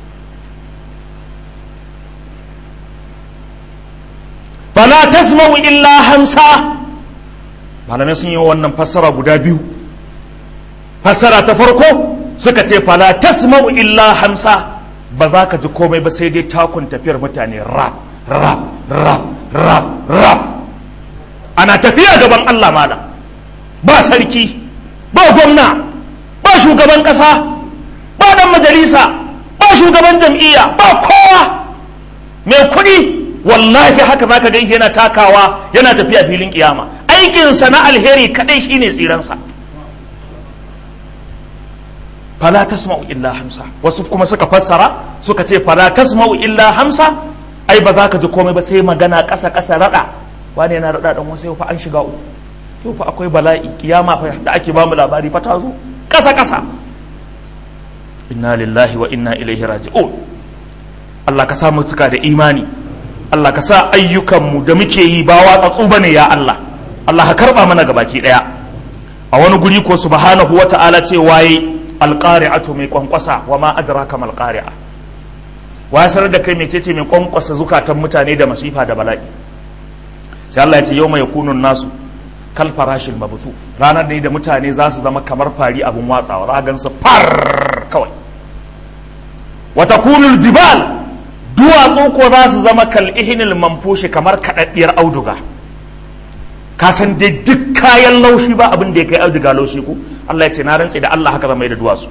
fala tasma'u illa hamsa malamai sun yi wannan fassara guda biyu fassara ta farko suka ce fala tasma'u illa hamsa ba za ka ji komai ba sai dai takun tafiyar mutane rap rap rap rap rap ana tafiya gaban Allah malam ba sarki ba gwamna ba shugaban kasa ba dan majalisa ba shugaban jam'iyya ba kowa mai kuɗi wallahi haka za ka ganshi yana takawa yana tafiya filin kiyama aikinsa na alheri kadai shine tsiransa fala tasma'u illa hamsa wasu kuma suka fassara suka ce fala tasma'u illa hamsa ai ba za ka ji komai ba sai magana ƙasa ƙasa raɗa wani yana raɗa ɗan wasu yau fa an shiga uku yau fa akwai bala'i kiyama fa da ake bamu labari fa ta zo ƙasa ƙasa inna lillahi wa inna ilaihi raji'un Allah ka sa mu cika da imani Allah ka sa ayyukanmu da muke yi ba watsatsu bane ya Allah Allah ka karba mana gabaki daya a wani guri ko subhanahu wa ta'ala ce waye alqari'atu mai kwankwasa wa ma adraka mal qari'a wasar da kai mecece mai kwankwasa zukatan mutane da masifa da bala'i sai Allah ya ce yau mai kunun nasu kal farashin mabutu ranar ne da mutane za su zama kamar fari abin watsawa ragan su far kawai wata kunul jibal duwatsu ko za su zama kal ihinil manfushi kamar kaɗaɗɗiyar auduga ka san dai duk kayan laushi ba abin da ya kai auduga laushi ko Allah ya ce na rantse da Allah haka zama da duwatsu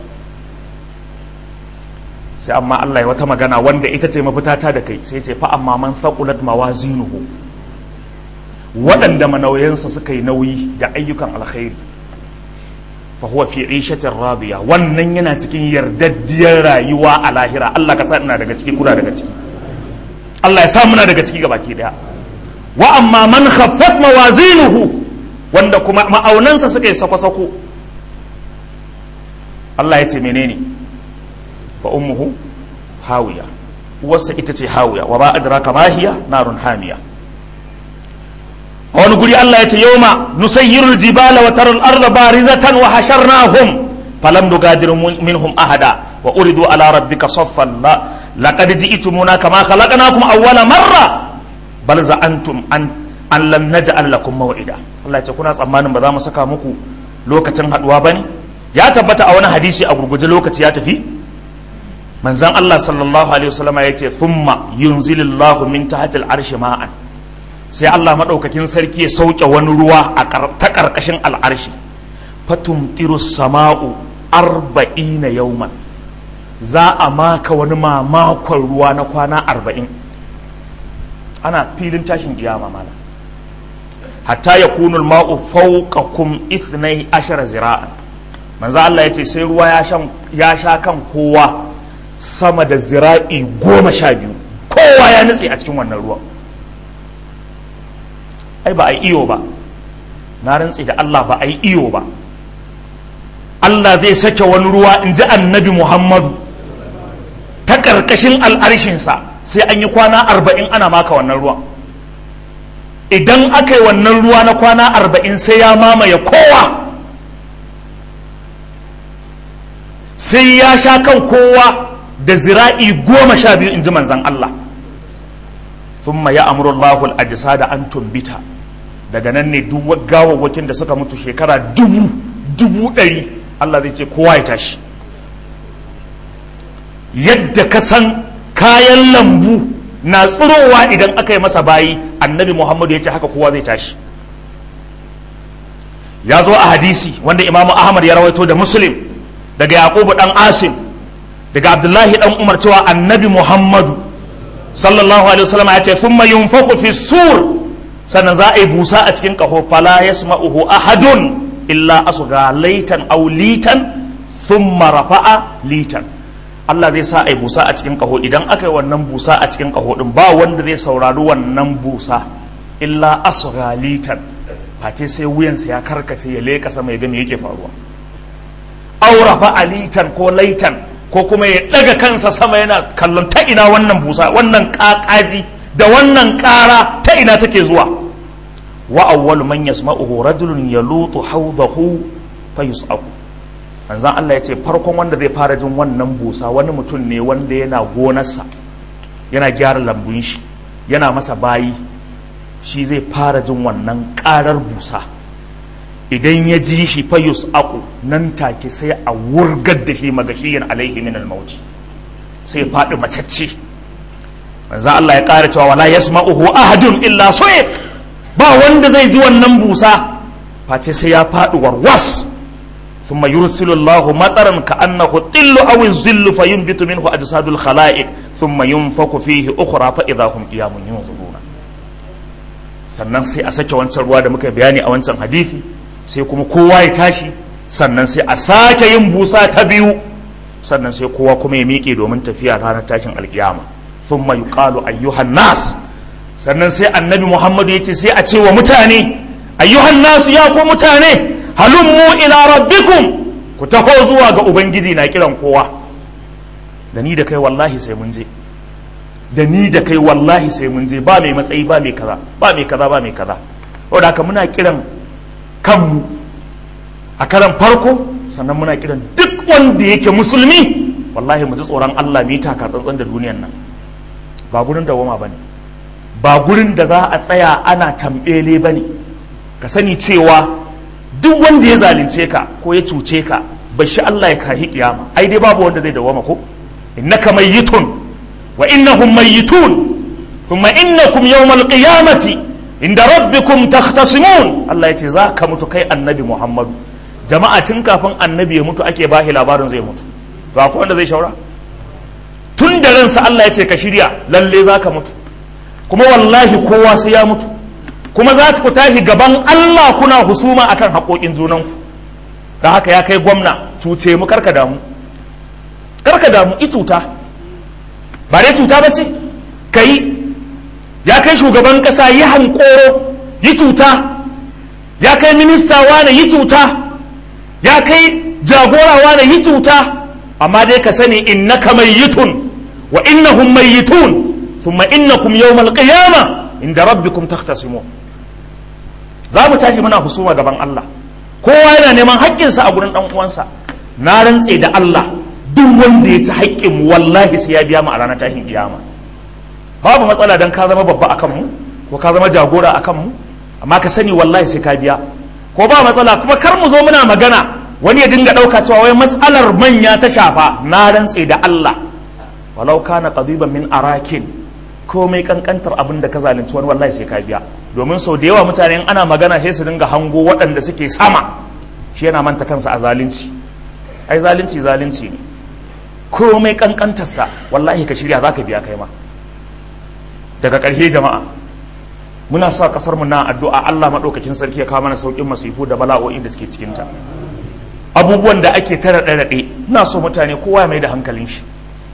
sai amma Allah ya wata magana wanda ita ce mafita ta da kai sai ce fa amma man thaqulat mawazinuhu waɗanda manauyansa suka yi nauyi da ayyukan alkhairi fa huwa fi ishatin radiya wannan yana cikin yardaddiyar rayuwa a lahira Allah ka sa ina daga ciki kuna daga ciki Allah ya sa muna daga ciki gabaki daya wa amma man khaffat mawazinuhu wanda kuma ma'aunansa suka yi sako-sako Allah ya ce menene fa ummuhu hawiya uwarsa ita ce hawiya wa ba adraka ma hiya narun hamiya a wani guri Allah ya ce yawma nusayyirul jibala wa taral arda barizatan wa hasharnahum falam nugadir minhum ahada wa uridu ala rabbika saffan la laqad ji'tumuna kama khalaqnakum awwala marra bal za'antum an an lam naj'al lakum maw'ida Allah ya ce kuna tsammanin ba za mu saka muku lokacin haduwa bane ya tabbata a wani hadisi a gurguje lokaci ya tafi manzan Allah sallallahu alaihi wasallama ya ce thumma yunzilillahu min tahtil arshi ma'an sai Allah madaukakin sarki ya sauke wani ruwa a ta karkashin al'arshi fatumtiru sama'u arba'ina yauman za a maka wani mamakon ruwa na kwana arba'in ana filin tashin kiyama mana hatta ya kunul ma'u fawqakum ithnai ashara zira'an manzo Allah ya ce sai ruwa ya sha kan kowa sama da zira'i goma sha biyu kowa ya nutse a cikin wannan ruwan ai ba a yi iyo ba na rantse da Allah ba a yi iyo ba Allah zai sake wani ruwa in ji annabi Muhammadu ta ƙarƙashin al'arshinsa sai an yi kwana arba'in ana maka wannan ruwan idan aka yi wannan ruwa na kwana arba'in sai ya mamaye kowa sai ya sha kan kowa da zira'i goma sha biyu in ji manzan Allah thumma ya amuru Allahul ajisa da an tumbita daga nan ne duk gawawwakin da suka mutu shekara dubu dubu ɗari Allah zai ce kowa ya tashi yadda ka san kayan lambu na tsirowa idan aka yi masa bayi annabi Muhammadu ya ce haka kowa zai tashi ya zo a hadisi wanda imamu Ahmad ya rawaito da Muslim daga Yaqubu dan Asim daga Abdullahi dan Umar cewa annabi Muhammadu sallallahu alaihi wasallam ya ce thumma yunfaku fi sur sannan za a yi busa a cikin kaho fala yasma'uhu ahadun illa asga laitan aw litan thumma rafa'a litan Allah zai sa a yi busa a cikin kaho idan aka yi wannan busa a cikin kaho din ba wanda zai saurari wannan busa illa asga litan face sai wuyansa ya karkace ya leka sama ya ga me yake faruwa aw rafa'a litan ko laitan ko kuma ya daga kansa sama yana kallon ta ina wannan busa wannan kakaji da wannan kara ta ina take zuwa wa awwalu man yasma'uhu rajulun yalutu hawdahu fayus'aku manzon Allah ya ce farkon wanda zai fara jin wannan busa wani mutum ne wanda yana gonarsa yana gyara lambun shi yana masa bayi shi zai fara jin wannan karar busa idan ya ji shi fayus aku nan take sai a wurgar da shi magashiyin alaihi min almauti sai faɗi macacce manzo Allah ya ƙara cewa wala yasma'uhu ahadun illa su'iq ba wanda zai ji wannan busa face sai ya faɗi warwas ثم يرسل الله مطرا كأنه الطل أو الظل فينبت منه أجساد الخلائق ثم ينفخ فيه أخرى فإذا هم قيام ينظرون sannan sai a sake wancan ruwa da muka bayani a wancan hadisi sai kuma kowa ya tashi sannan sai a sake yin busa ta biyu sannan sai kowa kuma ya miƙe domin tafiya ranar tashin alkiyama thumma yuqalu ayyuhan nas sannan sai annabi muhammadu ya ce sai a ce wa mutane ayyuhan nas ya ku mutane halummu ila rabbikum ku taho zuwa ga ubangiji na kiran kowa da ni da kai wallahi sai mun je da ni da kai wallahi sai mun je ba mai matsayi ba mai kaza ba mai kaza ba mai kaza saboda haka muna kiran kanmu a karan farko sannan muna kiran duk wanda yake musulmi wallahi mu ji tsoron Allah mu yi taka tsantsan da duniyan nan ba gurin dawama bane ba gurin da za a tsaya ana tambele bane ka sani cewa duk wanda ya zalunce ka ko ya cuce ka bashi Allah ya kahi kiyama ai dai babu wanda zai dawama ko innaka mayyitun wa innahum mayyitun thumma innakum yawmal qiyamati inda rabbikum takhtasimun Allah yace za ka mutu kai annabi Muhammadu jama'a tun kafin annabi ya mutu ake bahi labarin zai mutu to akwai wanda zai shaura tun da ransa Allah ya ce ka shirya lalle za ka mutu kuma wallahi kowa sai ya mutu kuma za ku tashi gaban Allah kuna husuma akan haƙoƙin junanku da haka ya kai gwamna cuce mu karka damu karka damu i cuta ba dai cuta ba ce ka yi ya kai shugaban ƙasa yi hankoro yi cuta ya kai minista wane yi cuta ya kai jagora wane yi cuta amma dai ka sani innaka mayyitun wa innahum mayyitun thumma innakum yawmal qiyamah inda rabbikum takhtasimun za mu tashi muna husuma gaban Allah kowa yana neman haƙƙinsa a gurin ɗan uwansa na rantse da Allah duk wanda ya ci haƙƙin mu wallahi sai ya biya mu a ranar tashin kiyama babu matsala dan ka zama babba akan mu ko ka zama jagora akan mu amma ka sani wallahi sai ka biya ko ba matsala kuma kar mu zo muna magana wani ya dinga ɗauka cewa wai matsalar manya ta shafa na rantse da Allah walau kana qadiban min arakin komai kankantar abin da ka zalunci wani wallahi sai ka biya domin sau da yawa mutane ana magana sai su dinga hango waɗanda suke sama shi yana manta kansa a zalunci ai zalunci zalunci ne komai kankantarsa wallahi ka shirya za ka biya kai ma daga ƙarshe jama'a muna sa ƙasar mu na addu'a Allah maɗaukakin sarki ya kawo mana sauƙin masifu da bala'o'in da suke cikinta abubuwan da ake tara ɗaɗe ina so mutane kowa ya mai da hankalin shi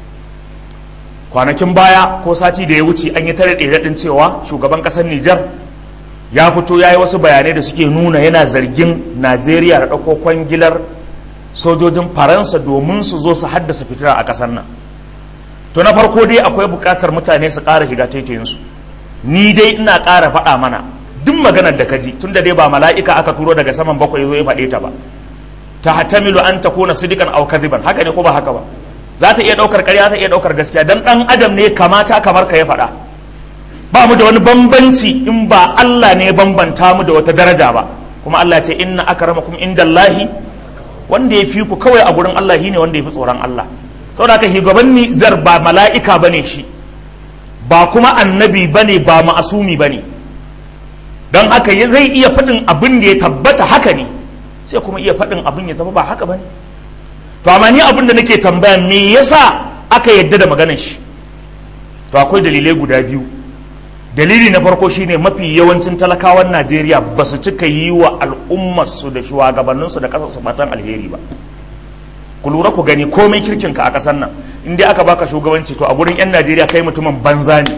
kwanakin baya ko sati da ya wuce an yi tare ɗin cewa shugaban ƙasar Nijar ya fito ya yi wasu bayanai da suke nuna yana zargin Najeriya da ɗauko kwangilar sojojin Faransa domin su zo su haddasa fitina a ƙasar nan. To na farko dai akwai buƙatar mutane su ƙara shiga taitayinsu. Ni dai ina ƙara faɗa mana duk maganar da ka ji tunda dai ba mala'ika aka turo daga saman bakwai zo ya faɗe ta ba. Ta hatamilu an takuna sidikan aw kadiban haka ne ko ba haka ba. za ta iya ɗaukar ƙarya ta iya ɗaukar gaskiya dan ɗan adam ne kamata kamar ka ya faɗa ba mu da wani bambanci in ba Allah ne bambanta mu da wata daraja ba kuma Allah ce inna akramakum indallahi wanda ya fi ku kawai a gurin Allah shine wanda ya fi tsoron Allah saboda haka shugaban Nizar ba mala'ika bane shi ba kuma annabi bane ba ma'asumi bane don haka zai iya faɗin abin da ya tabbata haka ne sai kuma iya faɗin abin ya zama ba haka bane to amma ni abin da nake tambaya me yasa aka yadda da maganar shi to akwai dalilai guda biyu dalili na farko shine mafi yawancin talakawan Najeriya ba su cika yi wa al'ummarsu da shugabanninsu da ƙasarsu fatan alheri ba ku lura ku gani komai kirkinka a ƙasar nan in dai aka baka shugabanci to a gurin 'yan Najeriya kai mutumin banza ne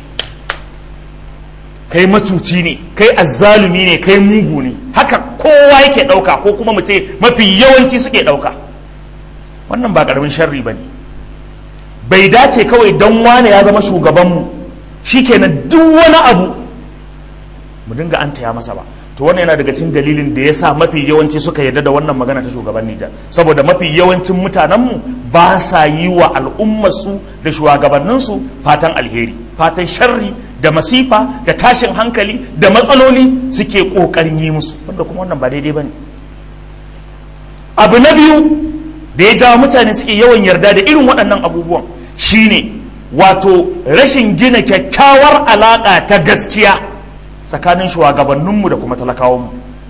kai macuci ne kai azzalumi ne kai mugu ne haka kowa yake ɗauka ko kuma mu ce mafi yawanci suke ɗauka wannan ba ƙaramin sharri ba ne bai dace kawai don wane ya zama shugabanmu shi kenan duk wani abu mu dinga an taya masa ba to wannan yana daga cikin dalilin da ya sa mafi yawanci suka yarda da wannan magana ta shugaban Nijar saboda mafi yawancin mutanenmu ba sa yi wa al'ummarsu da shugabanninsu fatan alheri fatan sharri da masifa da tashin hankali da matsaloli suke ƙoƙarin yi musu wanda kuma wannan ba daidai ba ne abu na biyu da ya jawo mutane suke yawan yarda da irin waɗannan abubuwan shine wato rashin gina kyakkyawar alaƙa ta gaskiya tsakanin shugabanninmu da kuma talakawanmu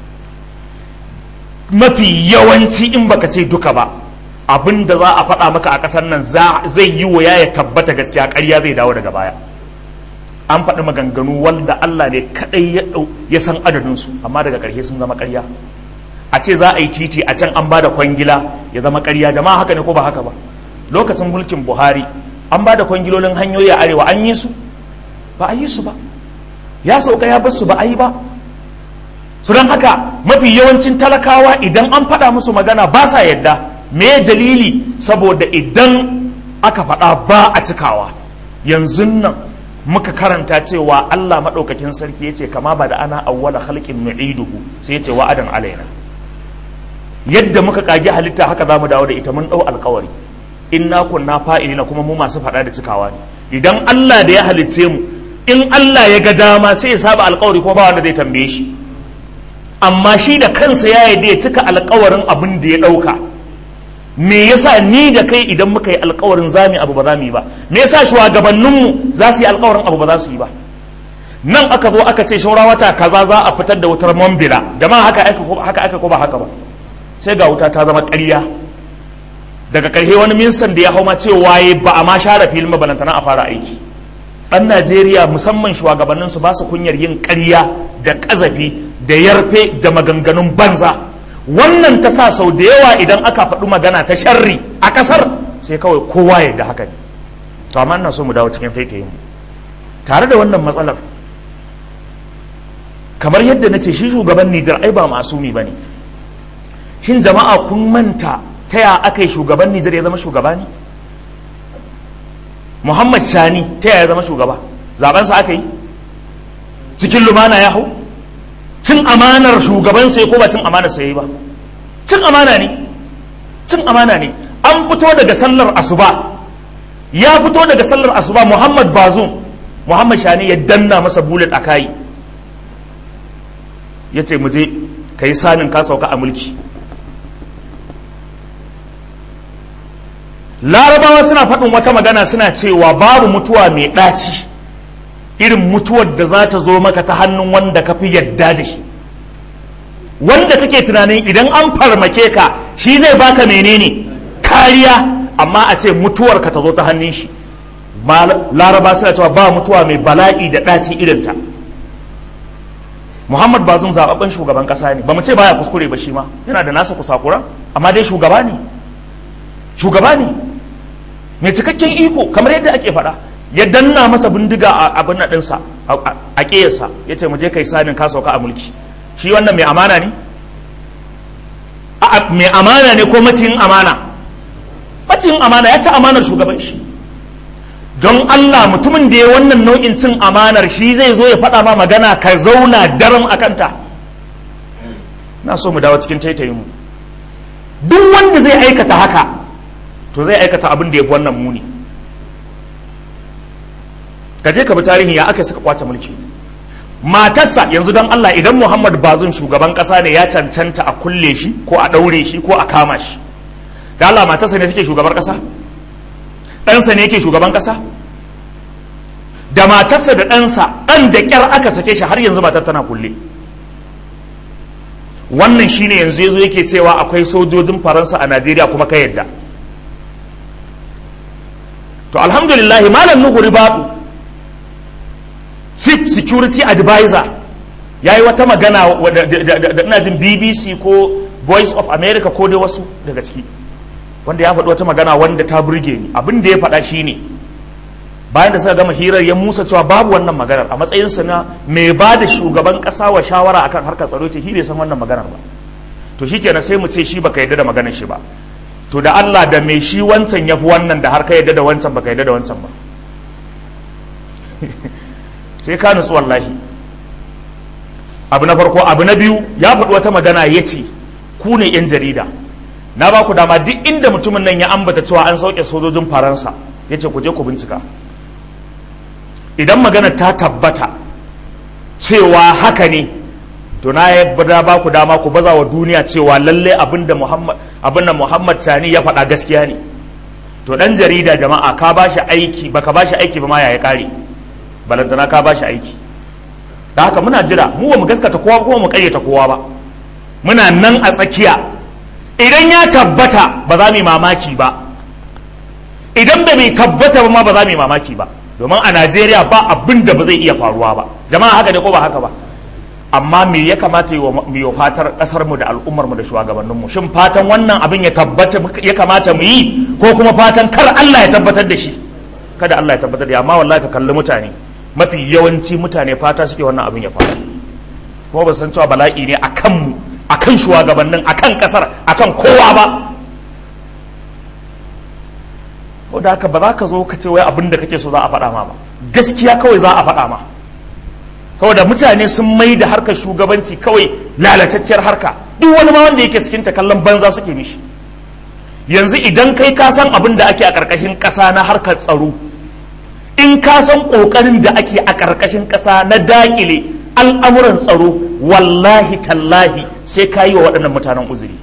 mafi yawanci in baka ce duka ba abin da za a faɗa maka a ƙasar nan zai yi wa ya tabbata gaskiya ƙarya zai dawo daga baya an faɗi maganganu wanda Allah ne kaɗai ya san adadinsu amma daga ƙarshe sun zama ƙarya a ce za a yi titi a can an ba da kwangila ya zama ƙarya jama'a haka ne ko ba haka ba lokacin mulkin buhari an ba da kwangilolin hanyoyi a arewa an yi su ba a yi su ba ya sauka ya basu ba a yi ba su don haka mafi yawancin talakawa idan an faɗa musu magana ba sa yadda me dalili saboda idan aka faɗa ba a cikawa yanzu nan muka karanta cewa Allah maɗaukakin sarki ya ce kama ba da ana awwala halƙin nu'iduhu sai ya ce wa'adan alaina yadda muka kage halitta haka za mu dawo da ita mun ɗau alkawari inna kunna fa'ilina kuma mu masu faɗa da cikawa ne idan Allah da ya halicce mu in Allah ya ga dama sai ya saba alkawari kuma ba wanda zai tambaye shi amma shi da kansa ya yi ya cika alkawarin abin da ya ɗauka me yasa ni da kai idan muka yi alkawarin zami abu ba za mu yi ba me yasa shugabanninmu za su yi alkawarin abu ba za su yi ba nan aka zo aka ce shaura wata kaza za a fitar da wutar mambila jama'a haka haka aka ko ba haka ba sai ga wuta ta zama ƙarya daga ƙarshe wani minsan da ya hau ma cewa ya ba a ma share filin mabalantana a fara aiki ɗan najeriya musamman shugabanninsu ba su kunyar yin ƙarya da ƙazafi da yarfe da maganganun banza wannan ta sa sau da yawa idan aka faɗi magana ta sharri a ƙasar sai kawai kowa ya da haka ne to amma ina so mu dawo cikin taitayin mu tare da wannan matsalar kamar yadda na ce shi shugaban Nijar ai ba masumi ba ne shin jama'a kun manta ta ya aka yi shugaban Nijar ya zama shugaba ne Muhammad Shani ta ya zama shugaba zabensa aka yi cikin lumana ya hau cin amanar shugaban sai ko ba cin amanar sai ba cin amana ne cin amana ne an fito daga sallar asuba ya fito daga sallar asuba Muhammad Bazum Muhammad Shani ya danna masa bullet a kai ya ce mu je ka yi sanin ka sauka a mulki larabawa suna faɗin wata magana suna cewa babu mutuwa mai ɗaci irin mutuwar da za ta zo maka ta hannun wanda ka fi yadda da shi wanda kake tunanin idan an farmake ka shi zai baka menene kariya amma a ce mutuwar ka ta zo ta hannun shi laraba suna cewa ba mutuwa mai bala'i da ɗaci irinta muhammad bazum zababben shugaban ƙasa ne ba mu ce baya kuskure ba shi ma yana da nasa kusakura amma dai shugaba ne shugaba ne mai cikakken iko kamar yadda ake faɗa ya danna masa bindiga a abin na ɗinsa a ƙeyarsa ya ce je kai sanin ka sauka a mulki shi wannan mai amana ne mai amana ne ko maciyin amana maciyin amana ya ci amanar shugaban shi don Allah mutumin da ya wannan nau'in cin amanar shi zai zo ya faɗa ma magana ka zauna daram a kanta na so mu dawo cikin taitayin mu duk wanda zai aikata haka to zai aikata abin da ya fi wannan muni ka je ka bi tarihi ya aka suka kwace mulki matarsa yanzu don Allah idan Muhammad Bazum shugaban kasa ne ya cancanta a kulle shi ko a ɗaure shi ko a kama shi da Allah matarsa ne take shugabar kasa ɗansa ne yake shugaban kasa da matarsa da ɗansa ɗan da ƙyar aka sake shi har yanzu matar tana kulle wannan shine yanzu yazo yake cewa akwai sojojin faransa a najeriya kuma ka yadda to alhamdulillah malam nuhu ribadu chief security advisor ya yi wata magana da ina jin bbc ko voice of america ko dai wasu daga ciki wanda ya faɗi wata magana wanda ta burge ni abin da ya faɗa shine bayan da suka gama hirar ya musa cewa babu wannan maganar a matsayinsa na mai ba da shugaban ƙasa wa shawara akan harkar tsaro ce shi bai san wannan maganar ba to shi kenan sai mu ce shi baka yadda da maganar shi ba to da Allah da mai shi wancan ya fi wannan da har ka yadda da wancan baka yadda da wancan ba sai ka nutsu wallahi abu na farko abu na biyu ya faɗi wata magana ya ce ku ne 'yan jarida na ba ku dama duk inda mutumin nan ya ambata cewa an sauke sojojin faransa ya ce ku je ku bincika idan magana ta tabbata cewa haka ne to na ya ba ku dama ku baza wa duniya cewa lalle abinda muhammad abinda muhammad sani ya faɗa gaskiya ne to dan jarida jama'a ka ba shi aiki baka ba shi aiki ba ma ya kare balantana ka ba shi aiki da haka muna jira mu ba mu gaskata kowa kuma mu kayyata kowa ba muna nan a tsakiya idan ya tabbata ba za mu yi mamaki ba idan ba mai tabbata ba ma ba za mu yi mamaki ba domin a najeriya ba abin da ba zai iya faruwa ba jama'a haka ne ko ba haka ba amma me ya kamata mu yi fatar kasar mu da al'ummar mu da shugabannin mu shin fatan wannan abin ya tabbata ya kamata mu yi ko kuma fatan kar Allah ya tabbatar da shi kada Allah ya tabbatar da amma wallahi ka kalli mutane mafi yawanci mutane fata suke wannan abin ya faru kuma ba san cewa bala'i ne akan mu akan shugabannin akan kasar akan kowa ba ko da haka ba za ka zo ka ce wai abin da kake so za a faɗa ma ba gaskiya kawai za a faɗa ma saboda mutane sun mai da harkar shugabanci kawai lalatacciyar harka duk wani ma wanda yake cikin ta kallon banza suke mishi yanzu idan kai ka san abin da ake a ƙarƙashin ƙasa na harkar tsaro in ka san ƙoƙarin da ake a ƙarƙashin ƙasa na daƙile al'amuran tsaro wallahi tallahi sai ka yi wa waɗannan mutanen uzuri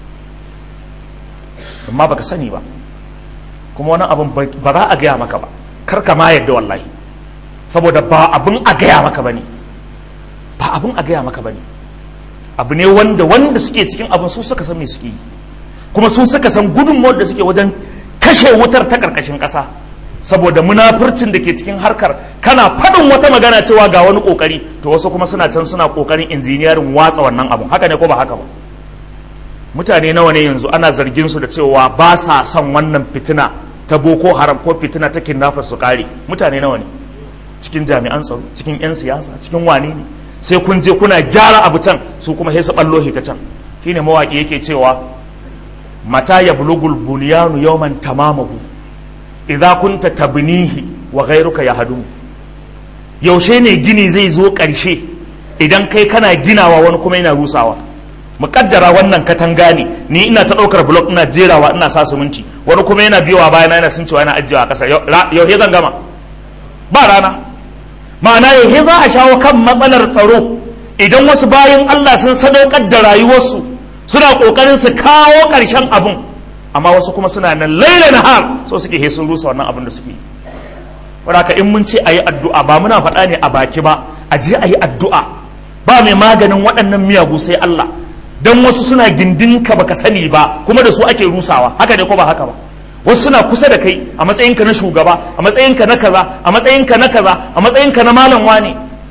amma baka sani ba kuma wani abin ba za a gaya maka ba kar ka ma yadda wallahi saboda ba abin a gaya maka ba ne ba abin a gaya maka ba ne abu ne wanda wanda suke cikin abin su suka san me suke yi kuma su suka san gudunmawar da suke wajen kashe wutar ta ƙarƙashin ƙasa saboda munafurcin da ke cikin harkar kana faɗin wata magana cewa ga wani ƙoƙari to wasu kuma suna can suna ƙoƙarin injiniyarin watsa wannan abun haka ne ko ba haka ba mutane nawa ne yanzu ana zargin su da cewa ba sa son wannan fitina ta boko haram ko fitina ta kidnappers su kare mutane nawa ne cikin jami'an tsaro cikin 'yan siyasa cikin wane ne sai kun je kuna gyara abu can su kuma sai su ballo ta can shine mawaki yake cewa mata ya bulugul bulyanu yawman tamamahu idza kunta tabnihi wa ghayruka yahdumu yaushe ne gini zai zo ƙarshe idan kai kana ginawa wani kuma yana rusawa muƙaddara wannan katanga ne ni ina ta ɗaukar blok ina jerawa ina sa siminti wani kuma yana biyowa bayana yana sun cewa yana ajiyewa a ƙasa yauhe zan gama ba rana ma'ana yauhe za a shawo kan matsalar tsaro idan wasu bayan Allah sun sadaukar da rayuwarsu suna ƙoƙarin su kawo ƙarshen abun amma wasu kuma suna nan laila na har so suke he sun rusa wannan abin da suke yi wadaka in mun ce a yi addu'a ba muna faɗa ne a baki ba a je a yi addu'a ba mai maganin waɗannan miyagu sai Allah don wasu suna gindinka baka sani ba kuma da su ake rusawa haka ne ko ba haka ba wasu suna kusa da kai a matsayinka na shugaba a matsayinka na kaza a matsayinka na kaza a matsayinka na malam wani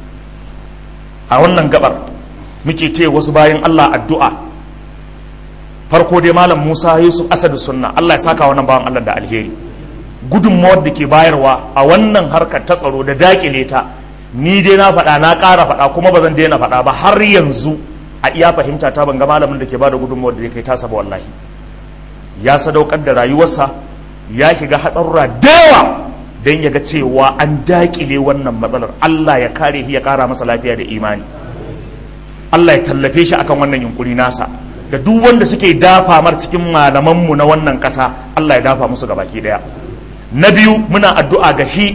a wannan gabar muke ce wasu bayan Allah addu'a farko dai malam Musa Yusuf Asadu Sunna Allah ya saka wannan bawan Allah da alheri gudunmawar da ke bayarwa a wannan harkar ta tsaro da dakile ta ni dai na faɗa na ƙara faɗa kuma ba zan daina faɗa ba har yanzu a iya fahimta ta ban ga malamin da ke bada gudunmawar da ya kai tasa ba wallahi ya sadaukar da rayuwarsa ya shiga hatsarura da yawa don ya ga cewa an dakile wannan matsalar Allah ya kare shi ya ƙara masa lafiya da imani Allah ya tallafe shi akan wannan yunkuri nasa da duk wanda suke dafa mar cikin malamanmu na wannan ƙasa Allah ya dafa musu gabaki daya na biyu muna addu'a ga shi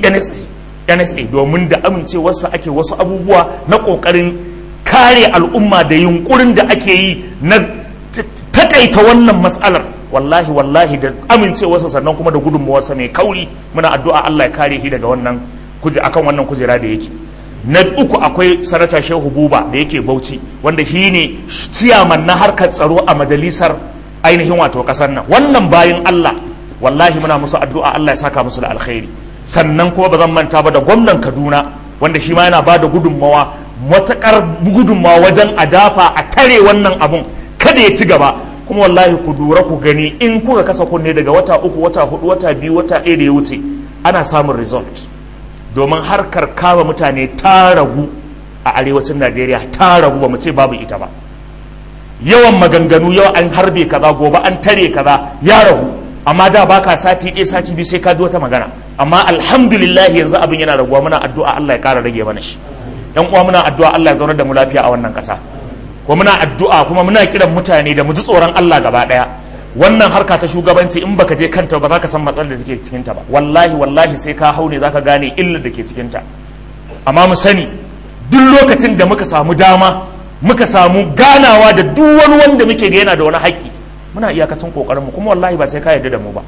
NSA domin da amincewarsa ake wasu abubuwa na ƙoƙarin kare al'umma da yunkurin da ake yi na takaita wannan matsalar wallahi wallahi da amincewarsa sannan kuma da gudunmawarsa mai kauri muna addu'a Allah ya kare shi daga wannan akan wannan kujera da yake na uku akwai sanata shehu buba da yake bauchi wanda shi ne ciyaman na harkar tsaro a majalisar ainihin wato kasar nan wannan bayan Allah wallahi muna musu addu'a Allah ya saka musu da alkhairi sannan kuma ba zan manta ba da gwamnan Kaduna wanda shi ma yana ba da gudunmawa matakar gudunmawa wajen a dafa a tare wannan abun kada ya ci gaba kuma wallahi ku dura ku gani in kuka kasa kunne daga wata uku wata hudu wata biyu wata ɗaya da ya wuce ana samun result domin harkar kama mutane ta ragu a arewacin Najeriya ta ragu ba mu ce babu ita ba yawan maganganu yau an harbe kaza gobe an tare kaza ya ragu amma da baka sati ɗaya sati biyu sai ka ji wata magana amma alhamdulillah yanzu abin yana raguwa muna addu'a Allah ya ƙara rage mana shi yan uwa muna addu'a Allah ya zaunar da mu lafiya a wannan ƙasa ko muna addu'a kuma muna kiran mutane da mu ji tsoron Allah gaba ɗaya wannan harka ta shugabanci in baka je kanta ba za ka san matsalar da take cikin ta ba wallahi wallahi sai ka hau ne zaka gane illar da ke cikin ta amma mu sani duk lokacin da muka samu dama muka samu ganawa da duk wani wanda muke ga yana da wani haƙƙi muna iyakacin kokarin mu kuma wallahi ba sai ka yarda da mu ba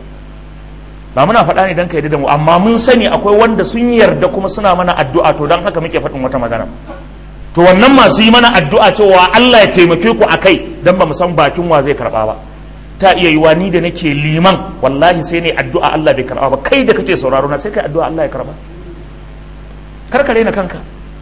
ba muna faɗa ne don ka yarda da mu amma mun sani akwai wanda sun yarda kuma suna mana addu'a to don haka muke faɗin wata magana to wannan masu yi mana addu'a cewa Allah ya taimake ku a kai don ba mu san bakin wa zai karɓa ba ta iya yiwa ni da nake liman wallahi sai ne addu'a Allah bai karɓa ba kai da kake sauraro na sai kai addu'a Allah ya karɓa kar ka raina kanka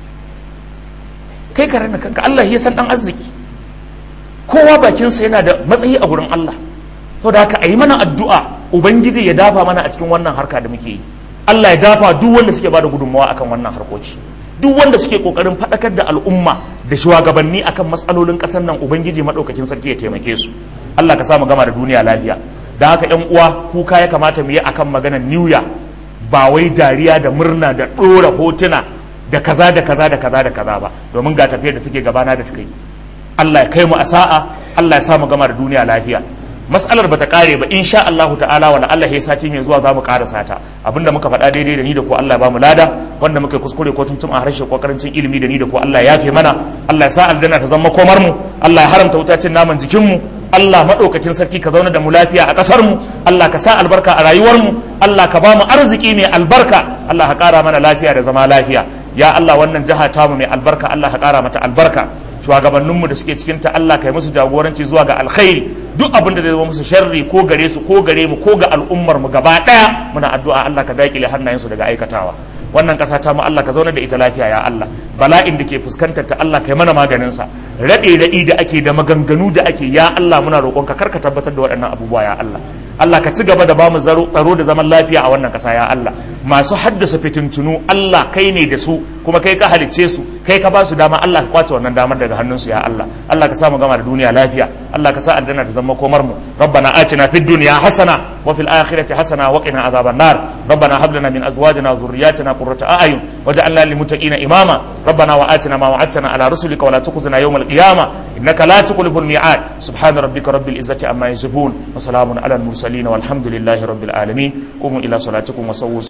kai ka raina kanka Allah ya san dan arziki kowa bakinsa yana da matsayi a gurin Allah to da haka a yi mana addu'a ubangiji ya dafa mana a cikin wannan harka da muke yi Allah ya dafa duk wanda suke bada gudunmawa akan wannan harkoki duk wanda suke kokarin faɗakar da al'umma da shugabanni akan matsalolin ƙasar nan ubangiji maɗaukakin sarki ya taimake su Allah ka samu gama da duniya lafiya da haka yan uwa kuka ya kamata mu yi akan maganar new year ba wai dariya da murna da ɗora hotuna da kaza da kaza da kaza da kaza ba domin ga tafiyar da take gabana da take Allah ya kai mu a sa'a Allah ya sa mu gama da duniya lafiya mas'alar bata kare ba insha Allahu ta'ala wala Allah ya sati mai zuwa zamu karasa ta abinda muka faɗa daidai da ni da ko Allah ya bamu lada wanda muka kuskure ko tuntum a harshe ko karancin ilimi da ni da ko Allah ya yafe mana Allah ya sa aljanna ta zama komar mu Allah ya haramta wutacin naman jikin mu Allah maɗaukakin sarki ka zauna da mu lafiya a ƙasar mu Allah ka sa albarka a rayuwar mu Allah ka ba mu arziki mai albarka Allah ka ƙara mana lafiya da zama lafiya ya Allah wannan jiha tamu mai albarka Allah ka ƙara mata albarka shugabanninmu da suke cikinta Allah kai musu jagoranci zuwa ga alkhairi duk abin da zai zama musu sharri ko gare su ko gare mu ko ga al'ummar mu gaba daya muna addu'a Allah ka dakile hannayensu daga aikatawa wannan kasa ta mu Allah ka zauna da ita lafiya ya Allah bala'in da ke fuskantar ta Allah kai mana maganin sa rade radi da ake da maganganu da ake ya Allah muna roƙon ka karka tabbatar da waɗannan abubuwa ya Allah Allah ka ci gaba da bamu tsaro da zaman lafiya a wannan kasa ya Allah masu haddasa fitintunu Allah kai ne da su kuma kai ka halicce su kai ka ba su dama Allah ka kwace wannan damar daga hannunsu ya Allah Allah ka sa mu gama da duniya lafiya Allah ka sa aljanna ta zama komar mu rabbana atina fid dunya hasana wa fil akhirati hasana wa qina adhaban nar rabbana hab lana min azwajina wa dhurriyyatina qurrata a'yun waj'alna lil muttaqina imama rabbana wa atina ma wa'adtana ala rusulika wa la tukhzina yawm al qiyamah innaka la tukhlifu al mi'ad subhana rabbika rabbil izzati amma yasifun wa salamun ala al mursalin walhamdulillahi rabbil alamin qumu ila salatikum wa sawwu